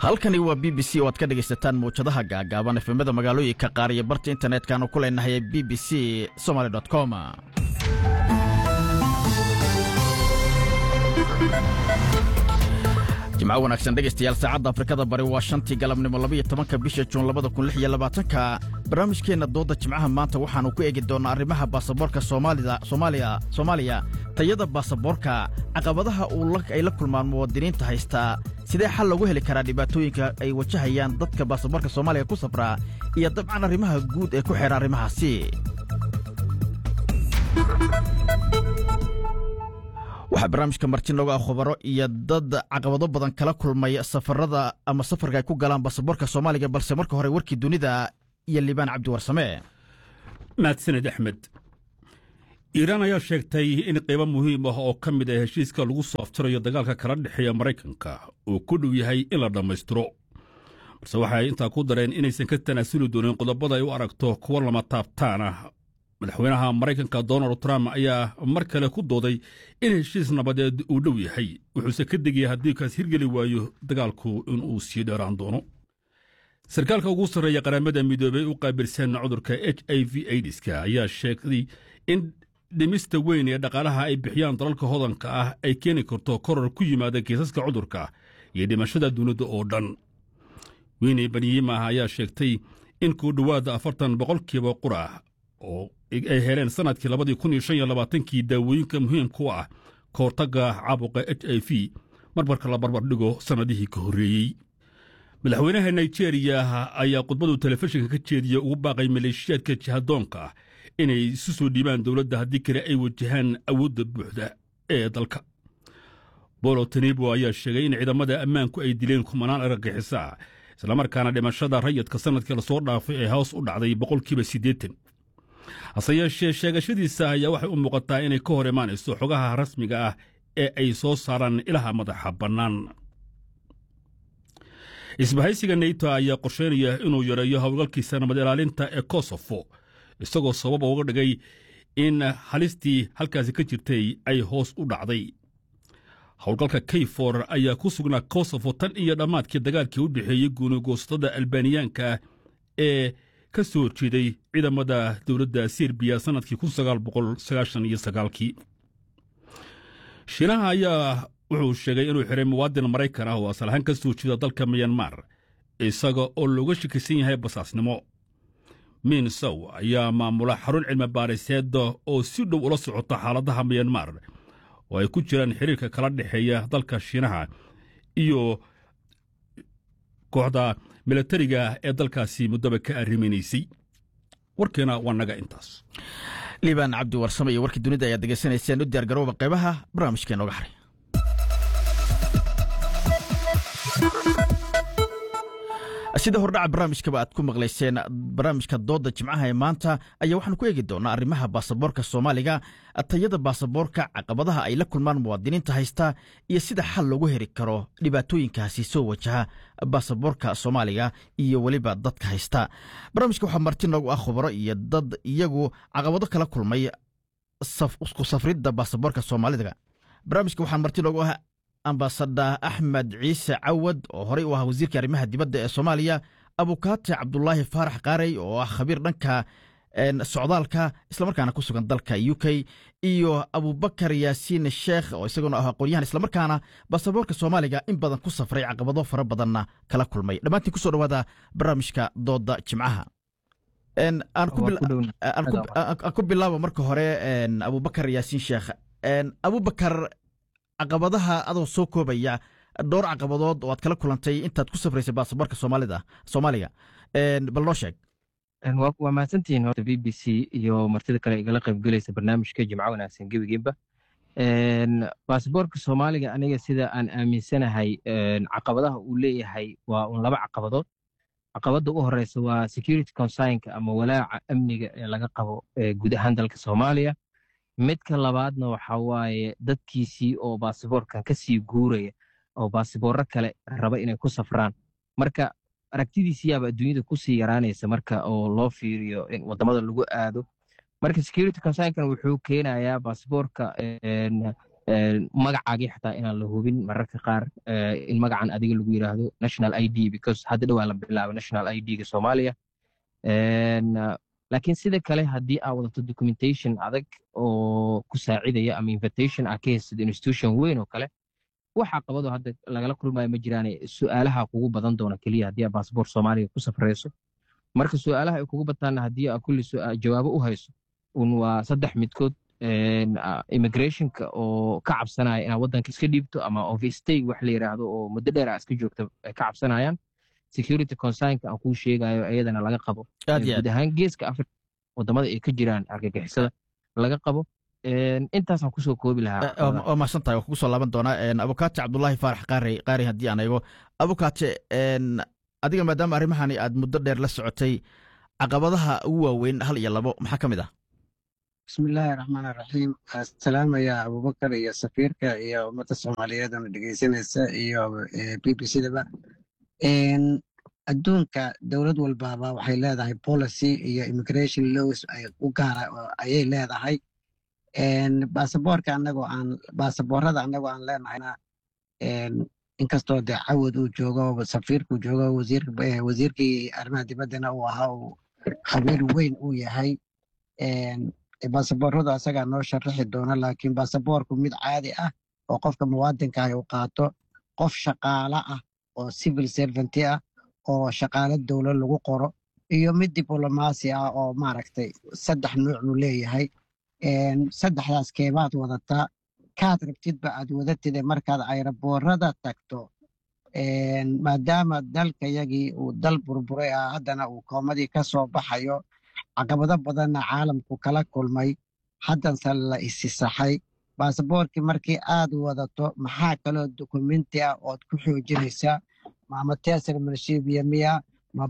halkani waa b b c oo aad ka dhegaysataan mawjadaha gaagaaban efemada magaalooyinka qaar iyo barta internetkanu ku leenahay b b c somaly com jimco wanaagsan dhegaystayaal saacadda afrikada bari waa shantii galabnimo labaiyo tobanka bisha juun labada kun lix iyo labaatanka barnaamijkeenna doodda jimcaha maanta waxaannu ku eegi doonnaa arrimaha baasaboorka soomaaliya soomaaliya tayada baasaboorka caqabadaha ay la kulmaan muwaadiniinta haystaa sidee xal loogu heli karaa dhibaatooyinka ay wajahayaan dadka baasaboorka soomaaliya ku safraa iyo dabcan arrimaha guud ee ku xeeha arrimahaasi waxaa barnaamijka marti nooga ah khubaro iyo dad caqabado badan kala kulmay safarada ama safarka ay ku galaan baasaboorka soomaaliga balse marka hore warkii dunida iyo liibaan cabdiwarsame mahadsaned axmed iiraan ayaa sheegtay in qaybo muhiim ah oo ka mid ah heshiiska lagu soo aftirayo dagaalka kala dhexeeya maraykanka uu ku dhow yahay in la dhammaystiro balse waxay intaa ku dareen inaysan ka tanaasuli doonin qodobada ay u aragto kuwa lama taabtaan ah madaxweynaha maraykanka donald trump ayaa mar kale ku dooday in heshiis nabadeed uu dhow yahay wuxuuse ka degaya haddii kaas hirgeli waayo dagaalku inuu sii dheeraan doono sarkaalka ugu sarreeya qaramada midoobey u qaabilsan cudurka h i v aidiska ayaa sheegay in dhimista weyn ee dhaqaalaha ay bixiyaan dalalka hodanka ah ay keeni karto koror ku yimaada kiisaska cudurka iyo dhimashada dunida oo dhan weyne banyimah ayaa sheegtay in ku dhowaada afartan boqolkiiba qura oo ay heleen sannadkii labadii kun iyo shan iyo labaatankii daawooyinka muhiimka u ah ka hortagga caabuqa h i v marmarka la barbardhigo sannadihii ka horreeyey madaxweynaha nigeriya ayaa khudbadu telefishinka ka jeediya ugu baaqay maleeshiyaadka jihadoonka ah inay isu soo dhiibaan dowladda haddii kale ay wajahaan awoodda buuxda ee dalka bolo tanibo ayaa sheegay in ciidamada ammaanku ay dileen kumanaan argagixisa islamarkaana dhimashada rayadka sannadkii lasoo dhaafay ee hoos u dhacday boqolkiiba siddeetan hase yeeshee sheegashadiisa ayaa waxay u muuqataa inay ka hor imaanayso xogaha rasmiga ah ee ay soo saaraan ilaha madaxa bannaan isbahaysiga neyto ayaa qorsheynaya inuu yareeyo howlgalkiisa nabad ilaalinta ee kosofo isagoo sababa uga dhigay in halistii halkaasi ka jirtay ay hoos u dhacday howlgalka kayfor ayaa ku sugnaa kosofo tan iyo dhammaadkii dagaalkii u dhexeeyey guunigoosatada albaaniyaanka ee ka soo horjeeday ciidamada dowladda serbiya sannadkii kii shiinaha ayaa wuxuu sheegay inuu xiray muwaadin maraykan ah oo asalahaan ka soo jeeda dalka miyanmar isaga oo looga shakisan yahay basaasnimo min sow ayaa maamula xarun cilmi baariseeda oo si dhow ula socota xaaladaha miyanmar oo ay ku jiraan xiriirka kala dhexeeya dalka shiinaha iyo kooxda milatariga ee dalkaasi muddaba ka arriminaysay warkeena waa naga intaas liibaan cabdi warsame iyo warkii dunida ayaad degeysanayseen u diyaar garooba qaybaha barnaamijkee nooga haray sida hordhaca barnaamijkaba aad ku maqlayseen barnaamijka doodda jimcaha ee maanta ayaa waxaanu ku eegi doonaa arrimaha baasaboorka soomaaliga tayada baasaboorka caqabadaha ay la kulmaan muwaadiniinta haysta iyo sida xal loogu heri karo dhibaatooyinkaasi soo wajaha baasaboorka soomaaliga iyo weliba dadka haysta barnaamijka waxaa marti noogu ah khubaro iyo dad iyagu caqabado kala kulmay ku safridda baasaboorka soomaalida barnaamijka waxaa marti noogu ah ambasada axmed ciise cawad oo horey u ah wasiirka arrimaha dibadda ee soomaaliya abukaate cabdulaahi faarax qaarey oo ah khabiir dhanka socdaalka islamarkaana ku sugan dalka u k iyo abubakar yaasiin sheekh oo isaguna ah aqoonyahan islamarkaana baasaboorka soomaaliga in badan ku safray caqabado fara badanna kala kulmay dhammaantiin kusoo dhawaada barnaamijka dooda jimcaha aan ku bilaabo marka hore abubakar yaasiin sheekh abubakar caqabadaha adoo soo koobaya dhowr caqabadood oo aad kala kulantay intaad ku safraysay baasaboorka soomaalida soomaaliga bal noo sheeg waa mahadsantihiin horta b b c iyo martida kale igala qaybgelaysa barnaamijka jimco wanaagsan gebigeeba baasaboorka soomaaliga aniga sida aan aaminsanahay caqabadaha uu leeyahay waa un laba caqabadood caqabadda u horeysa waa security consignka ama walaaca amniga ee laga qabo guud ahaan dalka soomaaliya midka labaadna waxa waaye dadkiisii oo baasiboorkan ka sii guuraya oo baasiboorro kale raba inay ku safraan marka aragtidiisiyaaba adduunyada kusii yaraanaysa marka oo loo fiiriyo in wadamada lagu aado marka security consignkan wuxuu keenayaa baasiboorka magacaagii xataa inaan la hubin mararka qaar in magacan adiga lagu yiraahdo national i d because hadda dhowaa la bilaaba national i d-ga soomaaliya laakiin sida kale haddii aa wadato documentation adag oo ku saacidaya ama invitation aa ka haysad institution weyn oo kale wax caqabado hadda lagala kulmayo ma jiraane su-aalaha kugu badan doona keliya haddii aa baasboor soomaaliga ku safrayso marka su-aalaha ay kugu bataanna haddii aa kulli jawaabo u hayso un waa saddex midkood immigrationka oo ka cabsanaya inaad waddanka iska dhiibto ama overstay wax la yiraahdo oo muddo dheer aa iska joogta ay ka cabsanayaan security concernka aan kuu sheegayo iyadana laga qabo guud ahaan geeska africa wadamada ay ka jiraan argagixisada laga qabo intaasaan kusoo koobi lahaa waa mahadsan tahay waa kugu soo laaban doonaa abukaate cabdulaahi faarax qaari qaari haddii aan eego abukaate adiga maadaama arrimahani aad muddo dheer la socotay caqabadaha ugu waaweyn hal iyo labo maxaa ka mid ah bismillaahi raxmaan raxiim salaamaya abubakar iyo safiirka iyo ummadda soomaaliyeed oona dhegeysanaysa iyo b b c daba adduunka dowlad walbaaba waxay leedahay policy iyo immigration laws u gaara ayay leedahay baasaboorka anagoo aan baasaboorada anagoo aan leenahayna inkastoo dee cawad uu joogo safiirkuu joogo wasiirkii arrimaha dibaddana uu ahaa uu khabiir weyn uu yahay baasabooradu asagaa noo sharaxi doona laakiin baasaboorku mid caadi ah oo qofka muwaadinka ah uu qaato qof shaqaala ah oo civil servanty ah oo shaqaalo dowlad lagu qoro iyo mid diblomaasi ah oo maaragtay saddex nuuc buu leeyahay saddexdaas keebaad wadataa kaad rabtidba aad wadatide markaad ayraboorada tagto maadaama dalkayagii uu dal burburay ah haddana uu koomadii ka soo baxayo caqabado badanna caalamku kala kulmay haddanse la isisaxay baasaboorkii markii aad wadato maxaa kaloo dokumenti ah ood ku xoojinaysaa ama tesar marshibiya miya ma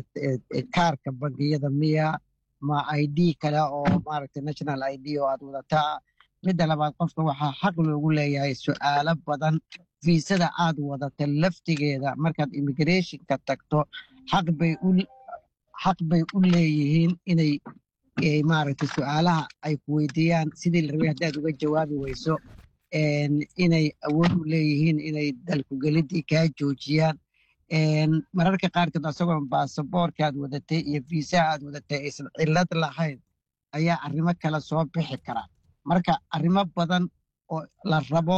kaarka bangiyada miya ma i d kale oo maaragtay national i d oo aad wadataa midda labaad qofka waxaa xaq loogu leeyahay su'aalo badan fiisada aad wadata laftigeeda markaad immigrationka tagto xaq bay u xaq bay u leeyihiin inay maaragtay su'aalaha ay ku weydiiyaan sidii la rabay haddaad uga jawaabi weyso inay awood u leeyihiin inay dalkugeliddii kaa joojiyaan mararka qaarkood asagoo baasaboorka aad wadatay iyo fiisaha aad wadatay aysan cillad lahayn ayaa arrimo kale soo bixi kara marka arrimo badan oo la rabo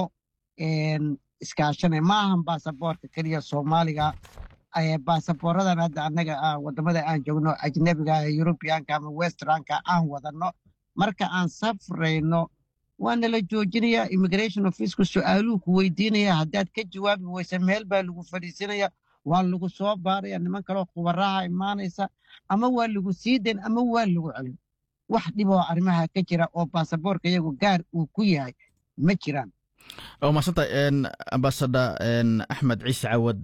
iskaashanay ma ahan baasaboorka keliya soomaaliga baasaboorradan hadda annaga wadamada aan joogno ajnebiga yurubiyaanka ama westranka aan wadanno marka aan safrayno waana la joojinaya immigration officku su-aaluhu ku weydiinaya haddaad ka jawaabi weysa meel baa lagu fadhiisinaya waa lagu soo baaraya niman kaloo khubaraha imaanaysa ama waa lagu sii dayn ama waa lagu celin wax dhiboo arrimaha ka jira oo baasaboorka iyagu gaar uu ku yahay ma jiraan waa maasanta ambasada axmed ciise cawad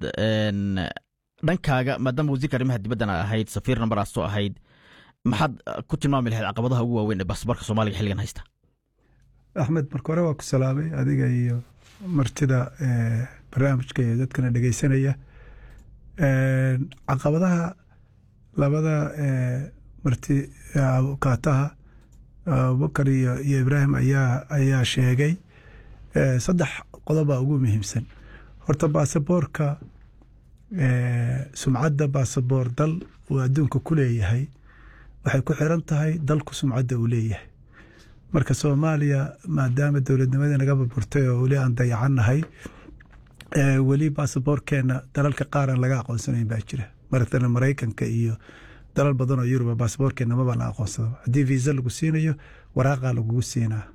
dhankaaga maadaama wasiirka arrimaha dibaddana ahayd safiir nambaraasoo ahayd maxaad ku tilmaami lahayd caqabadaha ugu waaweyn ee baasaboorka soomaaliga xilligan haysta axmed marka hore waa ku salaamay adiga iyo martida barnaamijka iyo dadkana dhegeysanaya caqabadaha labada marti kaataha abubakar iyo ibraahim ayaa sheegay saddex qodobbaa ugu muhiimsan horta baasaboorka sumcadda baasaboor dal uu adduunka ku leeyahay waxay ku xiran tahay dalku sumcadda uu leeyahay marka soomaaliya maadaama dowladnimadii naga burburtay oo weli aan dayacannahay weli baasaboorkeena dalalka qaar aan laga aqoonsanayn baa jira maratan maraykanka iyo dalal badan oo yuruba baasaboorkeena maba la aqoonsado haddii viisa lagu siinayo waraaqaa lagugu siinaa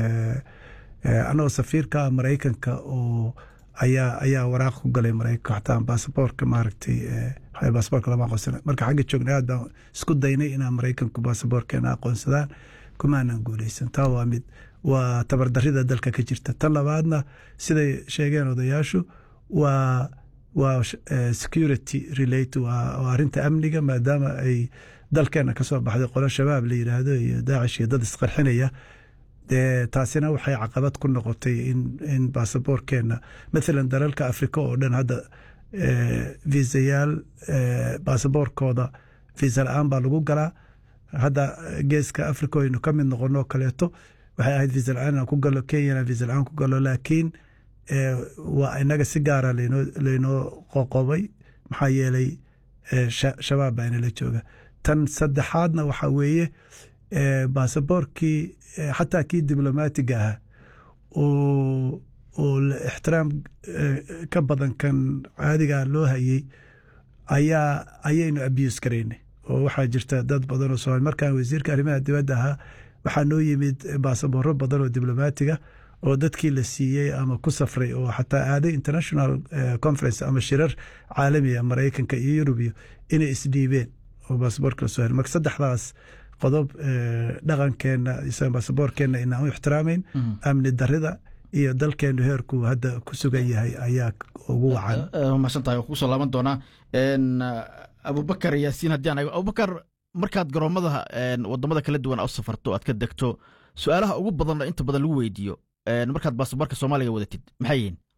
annagoo safiirka maraykanka oo ayaa ayaa waraaq ku galay maraykanka xataa baasaboorka maaragtay baasaboorka lama aqoonsana marka xagga joogna aad baan isku daynay inaan maraykanku baasaboorkeena aqoonsadaan kumaanan guuleysan taa waa mid waa tabardarida dalka ka jirta tan labaadna siday sheegeen odayaashu waa waa security relate waa arrinta amniga maadaama ay dalkeena kasoo baxday qolo shabaab la yiraahdo iyo daacish iyo dad isqarxinaya dee taasina waxay caqabad ku noqotay in baasaboorkeena mathalan dalalka afrika oo dhan hadda viisayaal baasaboorkooda viisa la-aan baa lagu galaa hadda geeska africa aynu ka mid noqonoo kaleeto waxay ahayd visa la-aan inaan ku galo kenyana visa la-aan ku galo laakiin waa inaga si gaara laynoo qoqobay maxaa yeelay shabaab baa inala jooga tan saddexaadna waxaa weeye baasaboorkii xataa kii diblomaatiga ahaa oo ixtiraam ka badan kan caadiga loo hayey ayaa ayaynu abuse garaynay oo waxaa jirta dad badan oo somaali markaan wasiirka arrimaha dibadda ahaa waxaa noo yimid baasabooro badan oo diblomaatiga oo dadkii la siiyey ama ku safray oo xataa aaday international conference ama shirar caalamiga maraykanka iyo yurubiyo inay isdhiibeen oo baasaboorka lasoo hel marka saddexdaas qodob dhaqankeenna baasaboorkeenna inaan u ixtiraamayn amni darida iyo dalkeenu heerku hadda ku sugan yahay ayaa ugu wacan mahadsantahay waa kugu soo laaban doonaa abubakar yaasiin haddii aan eego abubakar markaad garoomada wadamada kala duwan u safarto aad ka degto su-aalaha ugu badan inta badan lagu weydiiyo markaad baasaboorka soomaaliga wadatid maxay yihiin